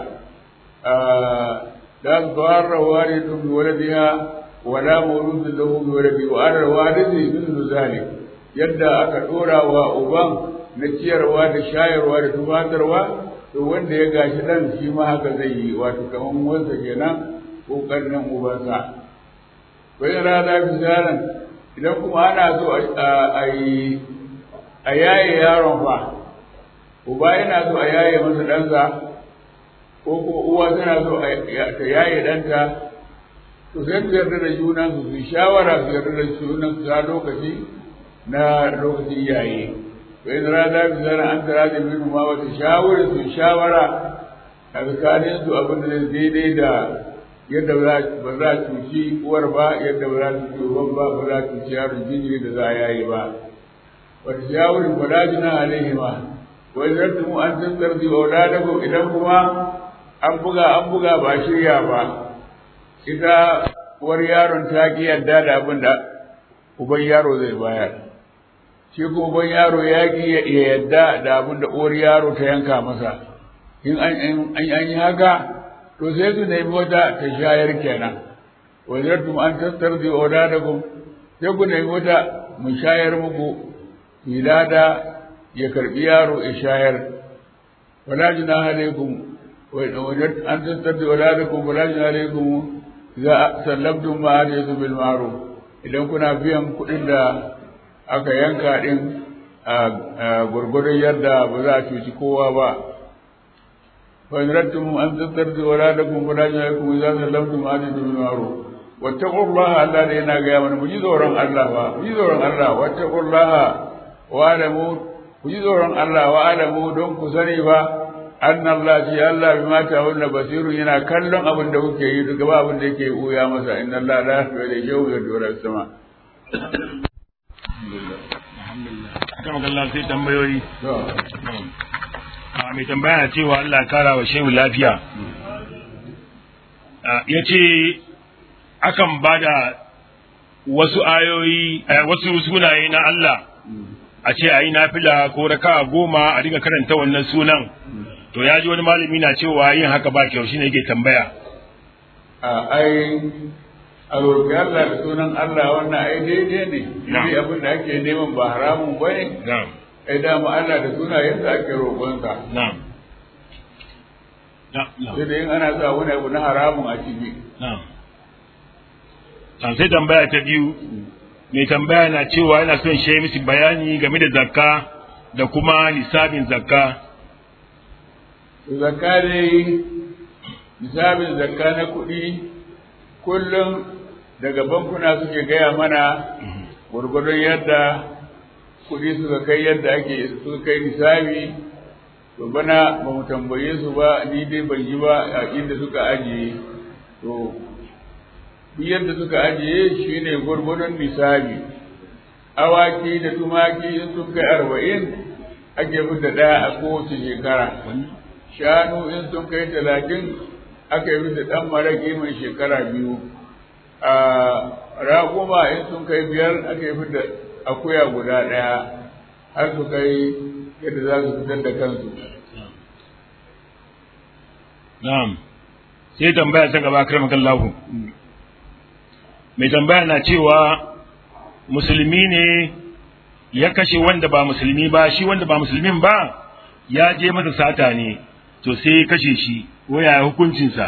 da su fara ware tun bi waladiha wala mawludu lahu bi waladi wa ala walidi min zalik yadda aka dora wa uban na ciyarwa da shayarwa da tufatarwa to wanda ya gashi dan shi ma haka zai yi wato kaman wansa kenan ko karnin ubansa bai rana bisaran idan kuma ana so a yi a yaye yaron fa uba yana so a yaye masa ɗansa ko kuma uwa tana so ta yaye ɗanta to sai su yarda da junan su su shawara su yarda da junan su a lokaci na lokacin yaye bai rana bisaran an tara da minu ma wata shawara su shawara a tsakanin su abin da zai daidai da yadda ba za a cuci uwar ba yadda ba za a cuci uban ba ba za a cuci yaron jinjiri da za a yayi ba wata shawarin ba daji na alaihi ma wai zartu mu an tantar da auladakum idan kuma an buga an buga ba shirya ba ita uwar yaron ta ki yadda da abin da uban yaro zai bayar shi kuma uban yaro ya ki ya yadda da abin da uwar yaro ta yanka masa in an yi haka to sai su nemi wata ta shayar kenan wajartum an tastardi auladakum sai ku nemi wata mu shayar muku milada ya karbi yaro ya shayar wala junaha alaikum wajart an tastardi auladakum wala junaha alaikum idza sallamtum ma ataytum bil ma'ruf idan kuna biyan kuɗin da aka yanka din a gurgurdan yadda ba za a cuci kowa ba فإن ردتم أن تسترضوا أولادكم فلا جناحكم إذا سلمتم ما آتيتم بالمعروف واتقوا الله الله لنا قياما مجيزورا الله مجيزورا الله واتقوا الله واعلموا مجيزورا الله واعلموا دون كسنيفا أن الله شيء الله بما تعملون بصير ينا كلهم أبن دوك يدك باب ديك يا مسا إن الله لا يخفى إليه شيء يدور السماء kan Allah sai tambayoyi a mai tambaya na cewa Allah kara wa shehu lafiya ya ce akan ba da wasu ayoyi wasu sunaye na Allah a ce a yi nafila ko raka goma a dinga karanta wannan sunan to ya ji wani malami na cewa yin haka ba kyau shine yake tambaya ai a roƙi Allah da sunan Allah wannan ai daidai ne Na'am. shi abin da ake neman ba haramun ba ne na'am ai dama Allah da sunayensa ake roƙonsa na'am na'am sai da in ana sa wani abu na haramun a ciki na'am Na'am, sai tambaya ta biyu mai tambaya na cewa yana son shi misi bayani game da zakka da kuma nisabin zakka zakka dai misabin zakka na kuɗi kullum daga bankuna suke gaya mana gwargwadon yadda kuɗi suka kai yadda ake suka kai nisabi to bana ba mu tambaye su ba ni dai ban yi ba a inda suka ajiye to duk yadda suka ajiye shine gwargwadon nisabi awaki da tumaki in sun kai arba'in ake fita ɗaya a kowace shekara shanu in sun kai talatin aka yi da ɗan maraƙi mai shekara biyu a raƙuma in sun kai biyar aka yi da akuya guda ɗaya har su kai yadda za su fitar da kansu na'am sai tambaya ta gaba karmakallahu mai tambaya na cewa musulmi ne ya kashe wanda ba musulmi ba shi wanda ba musulmin ba ya je masa sata ne to sai ya kashe shi waya hukuncinsa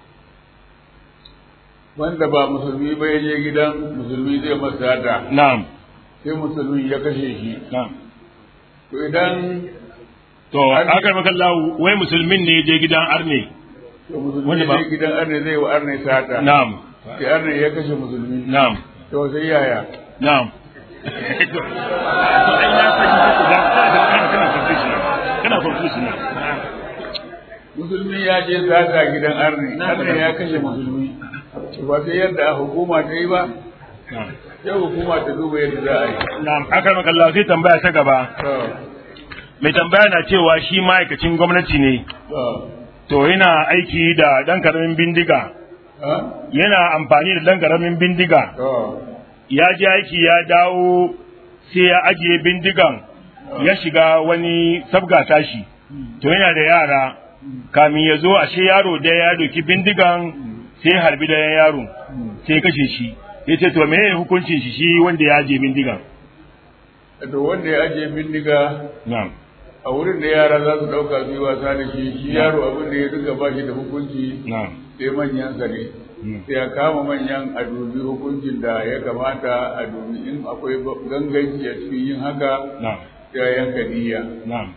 wanda ba musulmi ba ya je gidan musulmi zai masa da na'am sai musulmi ya kashe shi na'am to idan to aka maka Allah wai musulmin ne ya je gidan arne to musulmi Wanda ya ba- je gidan arne zai wa arne sata na'am sai arne ya kashe musulmi na'am to sai yaya na'am to ai na fahimta da kana kana confusion kana confusion musulmi ya je sata gidan arne arne ya kashe musulmi to ba sai yadda hukuma ta yi ba na'am sai hukuma ta duba yadda za a yi na'am aka maka Allah sai tambaya ta gaba to mai tambaya na cewa shi ma'aikacin gwamnati ne to to yana aiki da dan karamin bindiga ha yana amfani da dan karamin bindiga to ya je aiki ya dawo sai ya ajiye bindigan ya shiga wani sabga tashi to yana da yara kamin ya zo ashe yaro da ya doki bindigan sai ya harbi da yaro sai ya kashe shi ya ce to meye hukuncin shi shi wanda ya ajiye bindigan to wanda ya ajiye bindiga na'am a wurin da yara za su ɗauka su yi wasa da shi shi yaro abin da ya duka ba shi da hukunci na'am sai manyansa ne sai ya kama manyan a dubi hukuncin da ya kamata a dubi in akwai ganganci a cikin yin haka na'am sai a yanka niyya na'am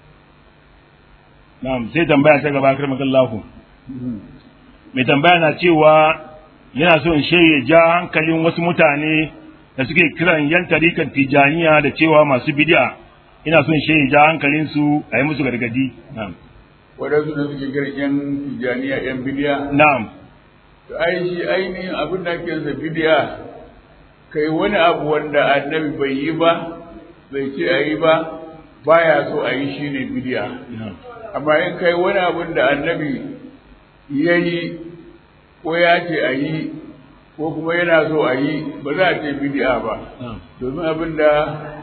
na'am sai tambaya ta gaba kar makallahu mai tambaya na cewa yana so in ya ja hankalin wasu mutane da suke kiran yan tarikan tijaniya da cewa masu bid'a ina son ya ja hankalin su a yi musu gargadi na'am waɗansu da suke kiran yan tijaniya yan bidiya na'am to ai shi ainihin abin da ake sa bidiya kai wani abu wanda annabi bai yi ba bai ce a yi ba baya so a yi shi ne bidiya na'am amma in kai wani abin da annabi ya yi ko ya ce a yi ko kuma yana so a yi ba za a ce bidiya ba na'am domin abin da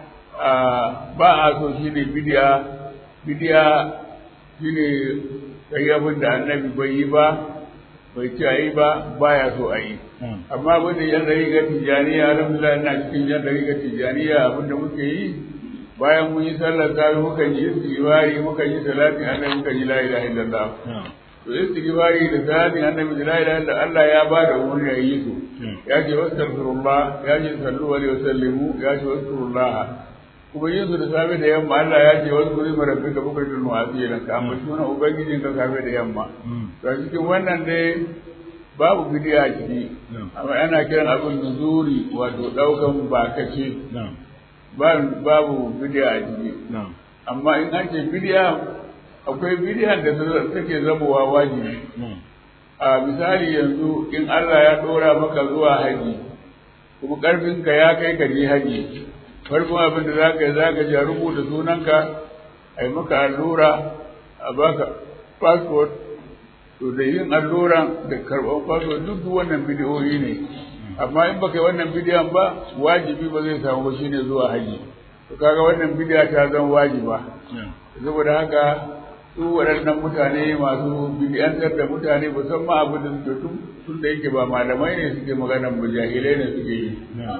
ba a so shi ne bidiya bidiya shi ne kai abin da annabi bai yi ba bai ce a yi ba baya so a yi na'am amma abin da yan dari ga tijaniya alhamdulillah ina cikin yan dari ga tijaniya abin da muke yi bayan mun yi sallar tawi muka yi istighfari muka yi salatin annabi muka yi la ilaha illallah na'am to istighfari da salatin annabi da la ilaha illallah Allah ya ba da umarni a yi su ya ce wastaghfirullah ya ce sallu alaihi wasallimu ya ce wastaghfirullah kuma yin su da safe da yamma Allah ya ce wasu kuri marabbika bukatul mu'asira ka amma sunan ubangijin ka safe da yamma to a cikin wannan dai babu bidiya a ciki amma ana kiran abin nuzuri wato daukan bakace na'am ba- babu bidiya a ciki na'am amma in an ce bidiya akwai bidiya da ta- take zamowa wajibi na'am a misali yanzu in Allah ya dora maka zuwa haji kuma karfinka ya kai ka je haji farkon abin da zaka yi zaka je a rubuta sunanka a yi maka allura a baka passport to da yin allura da karɓar passport duk duk wannan bidiyoyi ne amma in baka yi wannan bidiyon ba wajibi ba zai samu ba shine zuwa haji to kaga wannan bidiya ta zama wajiba na'am saboda haka su waɗannan mutane masu bidiyantar da mutane musamman abu da suke tun tun da yake ba malamai ne suke magana ba jahilai ne suke yi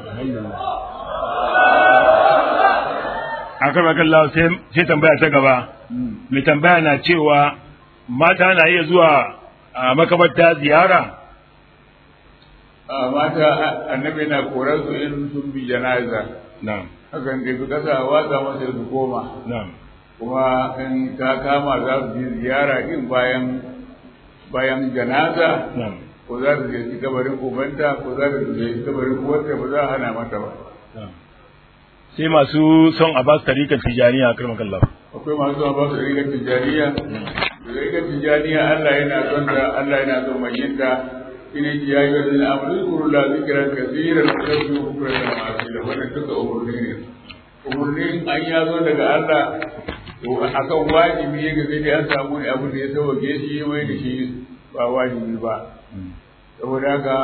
a kan Allah sai tambaya ta gaba mai tambaya na cewa mata na iya zuwa a makabarta ziyara a mata annabi na korar su in sun bi janaza na'am hakan da su kasa watsa masa su koma na'am kuma in ta kama za su je ziyara din bayan bayan janaza na'am ko za su je kabarin ubanta ko za su je kabarin uwarta ba za a hana mata ba na'am sai masu son a ba su tarikan tijaniya a karmakan Allah akwai masu zuwa ba su rigar tijaniya rigar tijaniya Allah yana son ta Allah yana son mai yin ta shine ki yayi wa zina amru kuru la zikran kaseeran wa tasbihu bukratan wa asila wannan duka umurni ne umurni an ya zo daga Allah to akan wajibi ne ga sai dai an samu ne abu da ya sauke shi mai da shi ba wajibi ba saboda haka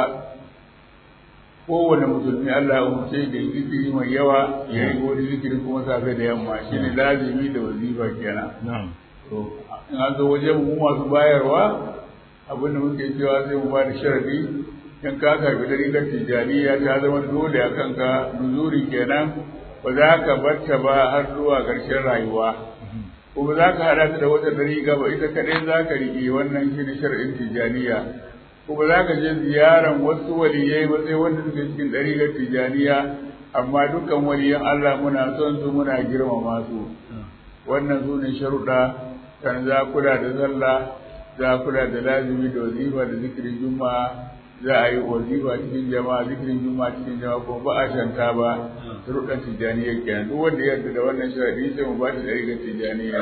kowane musulmi Allah ya umarce da zikiri mai yawa ya yi wani zikiri kuma safe da yamma shi ne lazimi da wazifa kenan na'am to in an zo wajen mu masu bayarwa abin da muke cewa sai mu ba da sharadi in ka karbi dariƙar tijaniya ta zama dole a kanka nuzuri kenan ba za ka batta ba har zuwa ƙarshen rayuwa ko ba za ka haɗa ta da wata dariƙa ba ita kaɗai za ka riƙe wannan shi ne sharadin tijaniya ko ba za ka je ziyaran wasu waliyai ba sai wanda suke cikin ɗariƙar tijaniya amma dukkan waliyan Allah muna son su muna girmama su wannan su ne sharuɗa kan za kula da sallah za kula da lazimi da wazifa da zikirin juma'a za a yi wazifa cikin jama'a zikirin juma'a cikin jama'a ko ba a shanta ba sharuɗan tijaniya kenan duk wanda ya yarda da wannan sharaɗi sai mu ba shi ɗariƙar tijaniya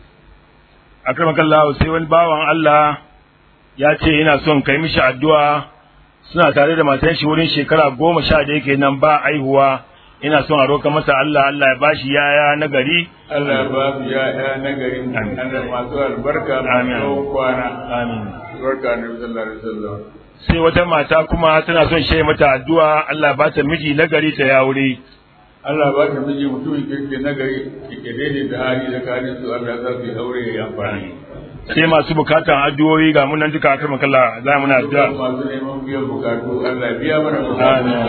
a karmakan Allah sai wani bawan Allah ya ce yana son kai mishi addu'a suna tare da matan shi wurin shekara goma sha da yake nan ba aihuwa ina son a roka masa Allah Allah ya bashi yaya na gari Allah ya ba su ya'ya na garin Allah masu albarka masu tsawon kwana amin barka na sallallahu alaihi wasallam sai wata mata kuma tana son shi mata addu'a Allah ba ta miji na gari ta ya wuri Allah ba ta miji mutumin kirki na gari ke daidai da hali da kare su Allah za su yi aure ya yi amfani sai masu bukatan addu'o'i ga munan duka akan makalla za mu na addu'a masu neman biyan bukatu Allah biya mana bukatu Amin.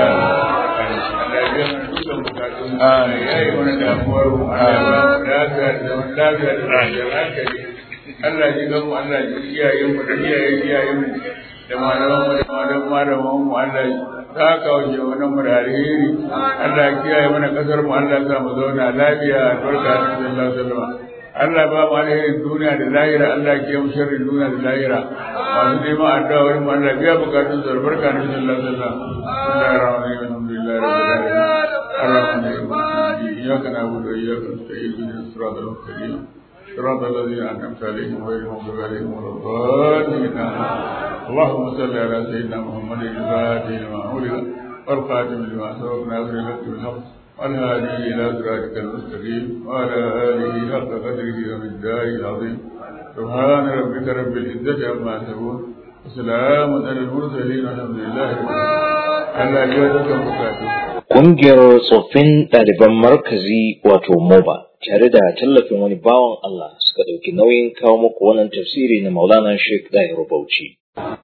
Allah biya mana dukkan bukatu Allah ya yi mana damuwar mu Allah ya ba mu lafiya da zaman lafiya da lafiyar hankali Allah ji gamu Allah ji iyayen mu da iyayen iyayen mu da malaman mu da malaman malaman mu Allah ta kawo jawanan mu da alheri Allah ya kiyaye mana kasar mu Allah ya sa mu zauna lafiya barka da sallallahu alaihi wasallam Allah ba mu alherin duniya da lahira Allah ke mu sharrin duniya da lahira masu neman addu'a wurin mu Allah biya bukatun su barka da sallallahu alaihi wasallam Bismillahir rahmanir rahim alhamdulillahi rabbil alamin arrahmanir rahim iyyaka na'budu wa iyyaka nasta'in ihdinas siratal mustaqim صراط الذين أنعمت عليهم غير المغضوب عليهم ولا الضالين اللهم صل على سيدنا محمد الفاتح لما أغلق والخاتم لما سبق ناصر الحق بالحق والهادي إلى صراطك المستقيم وعلى آله حق قدره ومقداره العظيم سبحان ربك رب العزة عما يصفون وسلام على المرسلين والحمد لله رب العالمين الله يجزاك بكاته Ƙungiyar tsoffin ɗaliban markazi wato MOBA tare da tallafin wani bawan Allah suka ɗauki nauyin kawo muku wannan tafsiri na Maulana Sheikh Dahiru Bauchi.